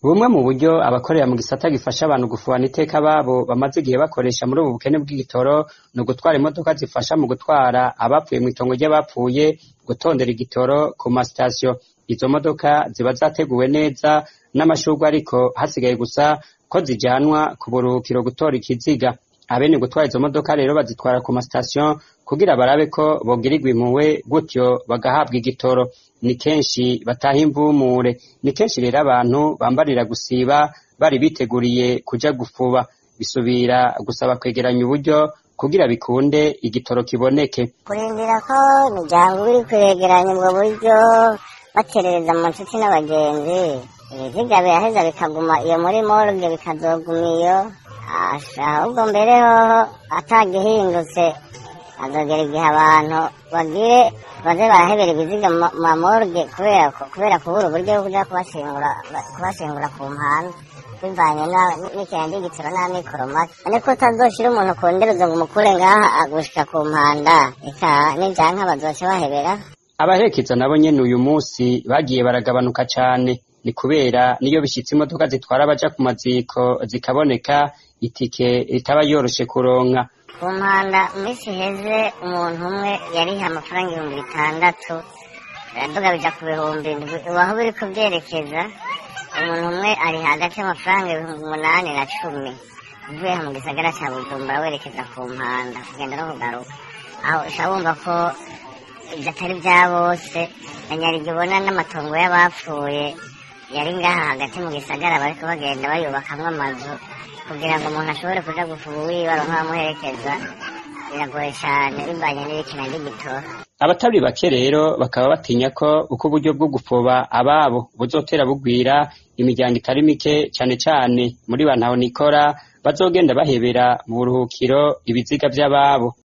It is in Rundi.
Bumwe mu buryo abakorera mu gisata gifasha abantu gufubana iteka ababo bamaze igihe bakoresha muri ubu bukene bw'igitoro ni ugutwara imodoka zifasha mu gutwara abapfuye mw'itongo ry'abapfuye gutondera igitoro ku masitasiyo. Izo modoka ziba zateguwe neza n'amashurwe ariko hasigaye gusa ko zijanwa ku buruhukiro gutora ikiziga. Abene gutwara izo modoka rero bazitwara ku masitasiyo kugira barabe ko bogirirwa impuhwe gutyo bagahabwa igitoro. Ni kenshi bataha imvumure, ni kenshi rero abantu bambarira gusiba bari biteguriye kuja gufuba. Bisubira gusaba kwegeranya uburyo kugira bikunde igitoro kiboneke. kurindira ko imiryango iri kwegeranya ubwo buryo baterereza mu nshuti n'abagenzi ibiziga biraheza bikaguma iyo muri morgue bikazoguma iyo Asha, ahubwo mbere hoho atagihindutse azogera igihe abantu bagire baze barahebera ibiziga mu ma morgue kubera ko- kubera kubura uburyo bwo kuja kubashingura kubashingura ku mpanda bivanye na- n'ikirenge gitoro n'amikoro make ariko utazoshira umuntu ku nderezo ngo umukure ngaha agushika ku mpanda eka n'ivyanka bazoca bahebera Abaherekeza nabo nyene uyu musi bagiye baragabanuka cane. Ni kubera niyo bishitse imodoka zitwara abaja ku maziko zikaboneka, itike itaba yoroshe kuronka. ku mpanda mu minsi iheze umuntu umwe yariha amafaranga ibihumbi bitandatu biraduga bija ku bihumbi indwi ubu aho biri kubyerekeza umuntu umwe ari hagati y'amafaranga ibihumbi umunani na cumi uvuye mu gisagara ca bujumbura werekeza ku mpanda kugenda no kugaruka aho uca wumva ko ibyo atari bya bose na nyarigi ubona n'amatongo y'abapfuye yari ngaha hagati mu gisagara bariko bagenda bayubakamwo amazu kugira ngo umuntu ashobore kuja gufuba uwiwe aronka abamuherekeza biragoye cane bivanye n'ibikina ry'igitoro Abatari bake rero bakaba batinya ko uko uburyo bwo gufoba ababo buzotera bugwira imiryango itari mike cane cane muri bantaho nikora bazogenda bahebera mu buruhukiro ibiziga vy'ababo.